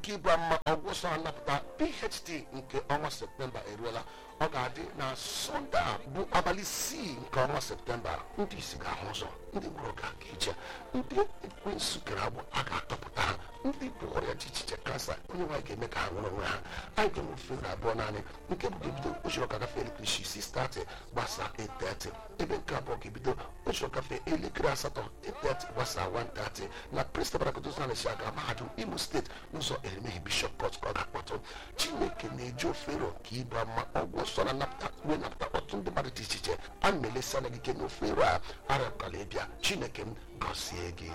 nke ịbụ mma ọgwụ nsọ anapụta phd nke ọnwa septemba eruola ọ ga-adị na sọnde a bụ abalị isii nke ọnwa septemba ndị isi ga-ahụ ụzọ ndị gwụrụ ga-aga ije ndị ekwensu kere agbụ a ga-atọpụta ha ndị bụ ọrịa dị iche iche kansa onye nwaanyị ga-eme ka ha nwere onwe ha anyị ga-enwe ofere abụọ naanị nke bụ ga-ebido ụchọrọ ka gafee elekere isii isi stati gbasaa 8:30 ebe nke abụọ ga-ebido ụchọrọ gafee elekere asatọ 8:30 gbasaa 1:30 na prestabarakotosnalesi aga mahadum imo steeti n'ụzọ eremeghị bishọp pọt ka ọ ga-akpọtụ chineke na-eji ofero ka ịba mma ọgwụ nsọ na napụta wee napụta ọtụtụ ndị mmadụ dị iche iche a na-elesi anya gị ike na ofero a arịọkala ịbịa chineke m gọzie gị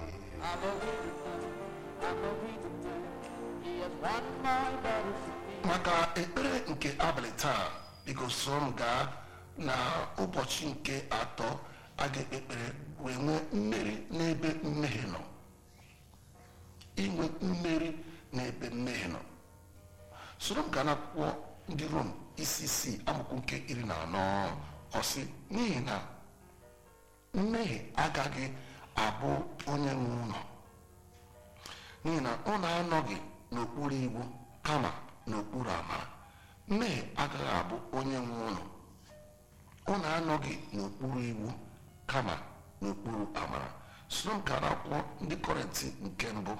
maka ekpere nke abalị taa biko soro m gaa na ụbọchị nke atọ a ga-ekpe ekpere wee nwee mmeri n'ebe mmehie nọ inwe mmeri n'ebe mmehie nọ soro m gaa n'akwụkwọ ndị rom isi isii amaokwu nke iri na anọ ọsị n'ihi na mmehie agaghị abụ onye nwe ụlọ n'ihi na ọ na-anọghị n'okpuru iwu kama n'okpuru amara mmehie agaghị abụ onye nwe ụlọ ọ na-anọghị n'okpuru iwu kama n'okpuru amara soro m gara akwụkwọ ndị kọrentị nke mbụ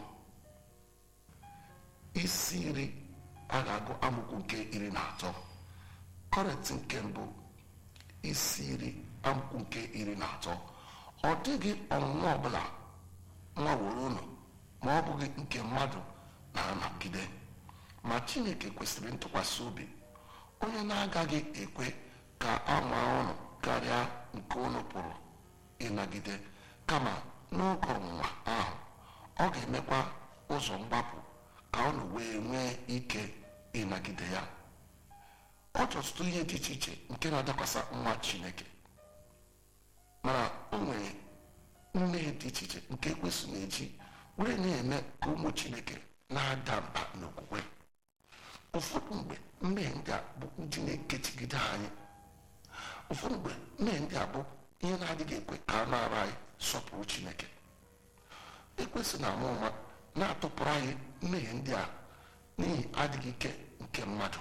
isi iri a ga-agụ amụkwu nke iri na atọ kọrentị nke mbụ isi iri amụkwu nke iri na atọ ọ dịghị ọnwụnwa ọbụla nwaworo unu ma ọ bụghị nke mmadụ na-anọgide ma chineke kwesịrị ntụkwasị obi onye na-agaghị ekwe ka a nwaa ụnụ karịa nke unu pụrụ ịnagide kama n'oge ọnwụnwa ahụ ọ ga-emekwa ụzọ mgbapụ ka unu wee nwee ike ịnagide ya ọ dị ọtụtụ ihe dị iche iche nke na-adakwasa nwa chineke mana o nwere mmehie dị iche iche nke ekwesị na-eji were na-eme ka ụmụ chineke na-ada mba n'okwukwe ụfọdụ mgbe mmehie ndị a bụ ndị na-ekechigide anyị ụfọdụ mgbe mmehie ndị a bụ ihe na-adịghị ekwe ka anụ arụ anyị sọpụrụ chineke ekwesị na ama ụma na-atụpụrụ anyị mmehie ndị a n'ihi adịghị ike nke mmadụ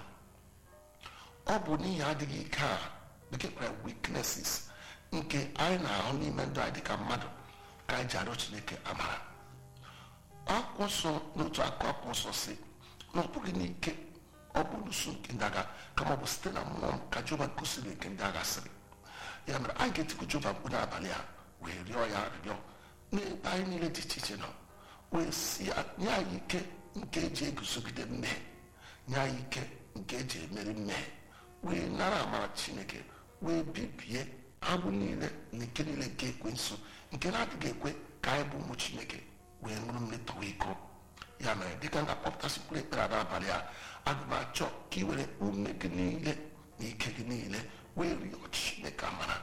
ọ bụ n'ihi adịghị ike a bekee kpara weaknesses nke anyị na-ahụ n'ime ndụ anyị dịka mmadụ ka anyị ji arịọ chineke amara akwụkwọ nsọ n'otu akụ akwụkwọ nsọ si na ọ bụghị n'ike ọ bụ n'usu nke ndị agha kama ọ bụ site na mmụọ m ka jehova gosiri nke ndị agha sịrị ya mere anyị ga-etikwu jehova mkpu n'abalị a wee rịọ ya arịrịọ n'ebe anyị niile dị iche iche nọ wee si ya nye anyị ike nke eji eguzogide mmehie nye anyị ike nke eji emeri mmehie wee nara amara chineke wee bibie agbụ niile na ike niile nke ekwensu nke na-adịghị ekwe ka anyị bụ ụmụ chineke wee ṅụrụ mmetọwa iko ya mere dịka m ga-akpọpụtasịkwuru ekpere n'abalị a aga m achọ ka ị were ume gị niile na ike gị niile wee rịọ chineke amara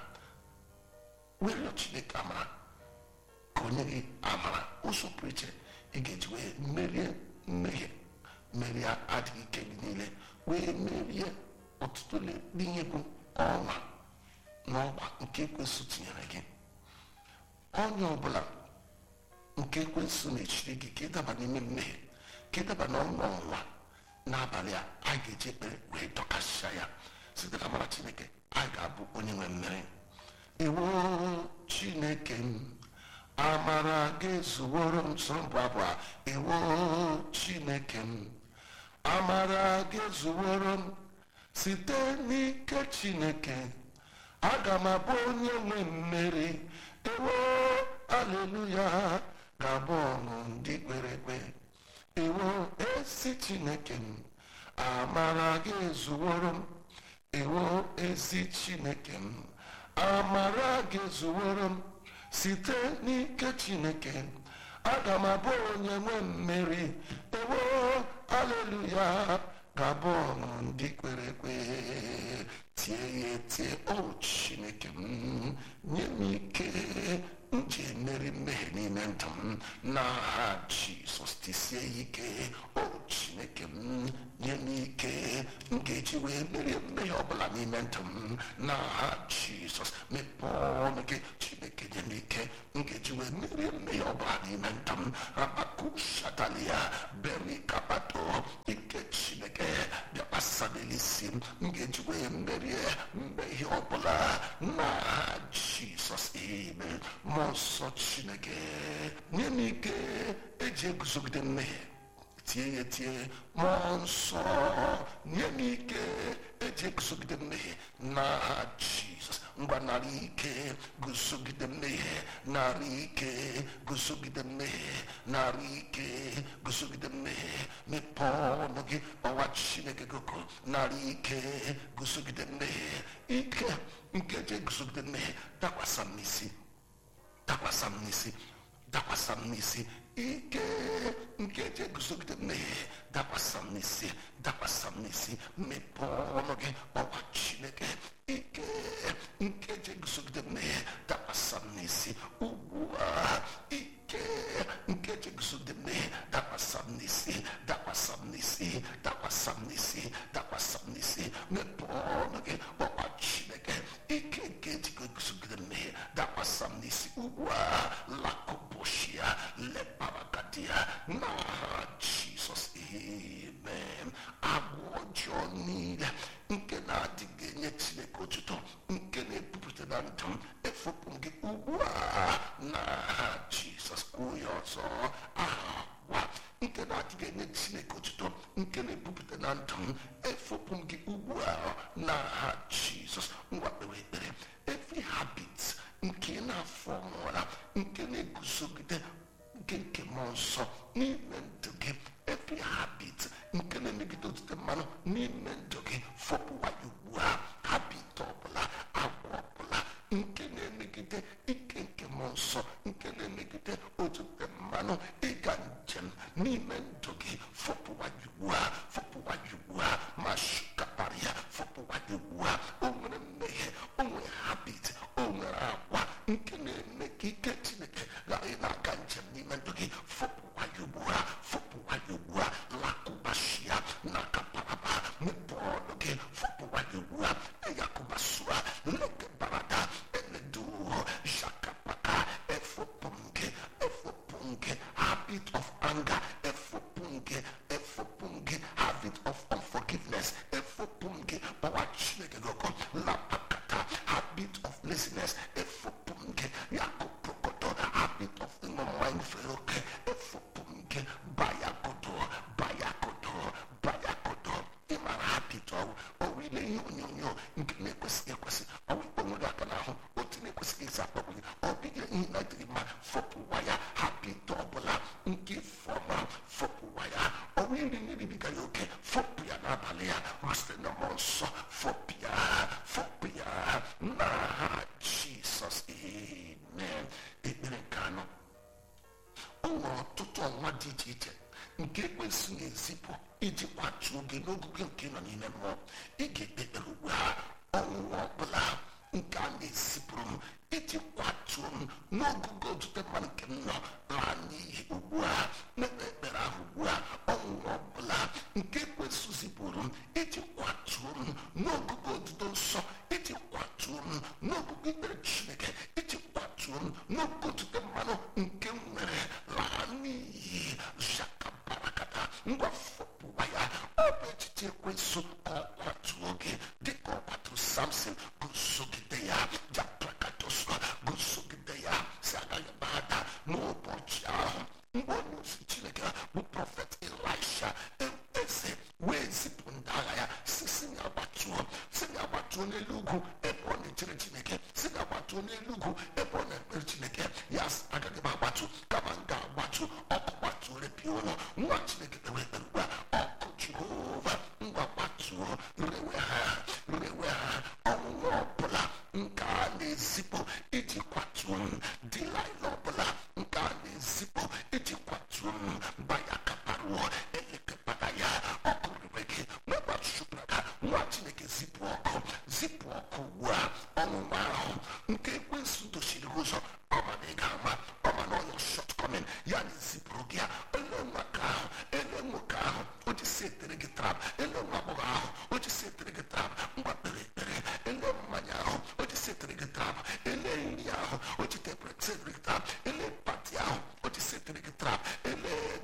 wee rịọ chineke amara ka onye gị amara ụzọ pụrụ iche ị ga-eji wee merie mmehie merie adịghị ike gị niile wee merie ọtụtụ n'ihe bụ ọnwa n'ọgba nke ekwensụ tinyere gị onye ọbụla nke ekwensụ na-echiri gị ka ịdaba n'ime mmehie ka ịdaba n'ọnụ ọnwa n'abalị a anyị ga-eji ekpere wee dọkasịa ya site na amara chineke anyị ga-abụ onye nwe mmeri iwu chineke m amara gị zuworo m soro mbụ abụọ a iwu chineke m amara gị zuworo m site n'ike chineke aga m abụ onye nwe mmeri ewo aleluya ga-abụ ọṅụ ndị kwere ekwe ewo ezi chineke m amara gị zuworo m ewo ezi chineke m amara gị zuworo m site n'ike chineke aga m abụ onye nwe mmeri ewo aleluya ga-abụ ọṅụ ndị kwere ekwe tie ya etie o chineke m nye m ike m ji emeri mmehie n'ime ndụ m n'aha jizọs tisie ya ike o chineke m nye m ike m ga-eji wee merie mmehie ọbụla n'ime ndụ m n'aha jizọs mepee ọnụ gị chineke nye m ike m ga-eji wee merie mmehie ọbụla n'ime ndụ m lakushatalia berikabato ike chineke bịakwasa n'elisi m m ga-ejikwa ya merie mmehie ọbụla n'aha jizọs ime mmụọ nsọ chineke nye m ike eji eguzogide mmehie tie ya tie mmụọ nsọ nye m ike eji eguzogide mmehie n'aha jizọs ngwa narị ike guzogide mmehie narị ike guzogide mmehie narị ike guzogide mmehie mepee ọnụ gị ọwa chineke goko narị ike guzogide mmehie ike nke eji eguzogide mmehie dakwasa m n'isi dakwasa m n'isi dakwasa m n'isi ike nke eji eguzogide mmehie dakwasa m n'isi dakwasa m n'isi mepee ọnụ gị ọwa chineke ike nke eji eguzogide mmehie dakwasa m n'isi ugbu a ike nke eji eguzogide mmehie dakwasa m n'isi dakwasa m n'isi dakwasa m n'isi dakwasa m n'isi mepee ọnụ gị ọwa chineke ike nke eji eguzogide mmehie dakwasa m n'isi ugbu a lakoboshia leparagadia n'aha jizọs amen agwọ ọjọọ niile nke na-adịghị enye chineke otuto nke na-ebupụta na ndụ m efopụ m gị ugbu a n'aha jizọs kwuo ya ọzọ agwa nke na-adịghị enye chineke otuto nke na-ebupụta na ndụ m efopụ m gị ugbu a n'aha jizọs ngwa kpewe ekpere every habit nke na-afọ nwara nke na-eguzogide nke nke mmụọ nsọ n'ime ndụ gị every habit nke na-emegide otute mmanụ n'ime ndụ gị fọpụwa ya ugbu a habit ọbụla agwa ọbụla nke na-emegide ike nke mmụọ nsọ nke na-emegide otute mmanụ ịga njem n'ime ndụ gị fọpụwa ya ugbu a fọpụwa ya ugbu a ma shukapara ya fọpụwa ya ugbu a o nwere mmehie o nwere habit o nwere agwa nke na-eme ka ike chineke ghara ị na-aga njem n'ime ndụ gị fọpụwa ya ugbu a fọpụwa ya ugbu a lakụbashia na kaparaba mepee ọnụ gị fọpụwa ya ugbu a eyakụbasua lekebarada eledu jakapaka efopụ gị efopụ gị habit of anger efopụ gị efopụ gị habit of unforgiveness efopụ gị gbawa chineke gị ọkọ lapakata habit of laziness efopụ gị yakụpụkoto habit of ịṅụ mmanya fere oke efopụ gị bayakoto bayakoto bayakoto ịmara habit ọwụ ọwụ ile ihe onyonyo nke na-ekwesịghị ekwesị ọwụ onwe gị aka n'ahụ otu na-ekwesịghị isi akpọpụ gị ọ bịghị ihe na dịrị mma fọpụwa ya habit ọbụla nke fọma fọpụwa ya ọwụ iri na-eribiga ya oke fọpụ ya n'abalị ya site na mmụọ nsọ fọpụ ya fọpụ ya n'aha jisọs amen ekpere nke anọ o nwere ọtụtụ ọnwa dị iche iche nke ekwesị na-ezipụ iji kwatuo gị n'ogugo nke nọ n'ime mmụọ ị ga-ekpe ekpere ugbu a ọnwụnwa ọbụla nke a na-ezipụrụ m iji kwatuo m n'ogugo ojute mmadụ nke m nọ laa n'ihi ugbu a mekpe ekpere ahụ ugbu a ọnwụnwa ọbụla nke ekwesị zipụrụ m iji kwatuo m n'ogugo odudo nsọ iji kwatuo m n'ogugo ikpere chineke iji kwatuo m n'ogugo ojute mmanụ nke m nwere laa n'iyi jakabarakata ngwa fọpụwa ya ọ bụ echiche ekwesị ka ọ kwatuo gị dịka ọ kwaturu samson gosogide ya japrakatosọ gosogide ya si agaghị gbada n'ụbọchị ahụ mgbe onye ozi chineke bụ prọfet elisha eze wee zipụ ndị agha ya si si ya gbatuo si ya gbatuo n'elu ugwu ebe ọ na-echere chineke si ya gbatuo n'elu ugwu ebe ọ na-ekpere chineke ya sị, agaghị m agbatu kama m ga-agbatu ọkụ gbatuo repịa ụlọ nwa chineke kpewe ekpere ugbu a ọkụ jehova ngwa gbatuo rewe ha rewe ha ọnwụnwa ọbụla nke a na-ezipụ iji kwatuo m dịlaịla ọbụla nke a na-ezipụ iji kwatuo m gbaya kaparuo elekepata ya ọkụ rewe gị mebachụpụraka nwa chineke zipụ ọkụ zipụ ọkụ ugbu a ọnwụnwa ahụ nke ekwensụ dochiri gị ụzọ ọma na ị ga-ama ọma na ọyọ shọtkọmin ya na ezipụrụ gị ya ele nwaka ahụ ele nwoke ahụ o ji si etere gị trap ele nwa agbọghọ ahụ o ji si etere gị trap ngwa kpere ekpere ele mmanya ahụ o ji si etere gị trap ele nri ahụ o ji tetere gị trap ele pati ahụ o ji si etere gị trap ele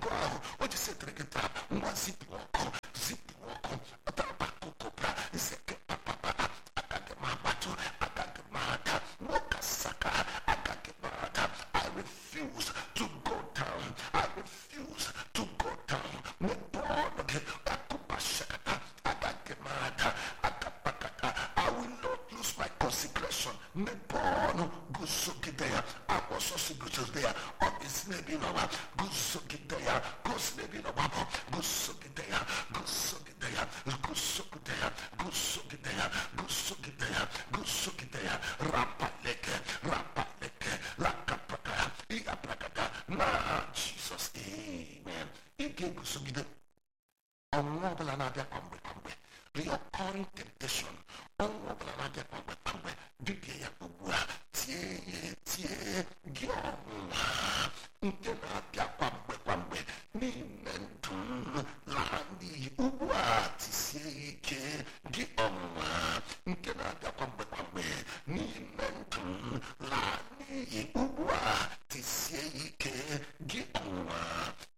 butere gị taa ngwa zipụ ọkụ zipụ ọkụ ọtabakokopra zeke papapa agaghị m agbatụ agaghị m ada nwoke saka agaghị m ada I refuse to go down I refuse to go down mepee ọnụ gị akụpa shakata agaghị m ada agapakata I will not lose my consecration mepee ọnụ guzogide ya akwụsọsị guzogide ya ọ ga-esi n'ebe ị nọwa guzogide ya gosi n'ebe ị nọwa bụ guzogide ya guzogide ya guzogide ya guzogide ya guzogide ya guzogide ya rapaleke rapaleke lakapaka ịgapakata na jizọs amen ị ga-eguzogide ọnwụnwa ọbụla na-abịa kwa mgbe kwa mgbe recurring temptation ọnwụnwa ọbụla na-abịa kwa mgbe kwa mgbe bibie ya ugbu a tie ya tie gị ọnwụnwa nke na-abịa kwa mgbe kwa mgbe n'ime ndụ m laa n'iyi ugbu a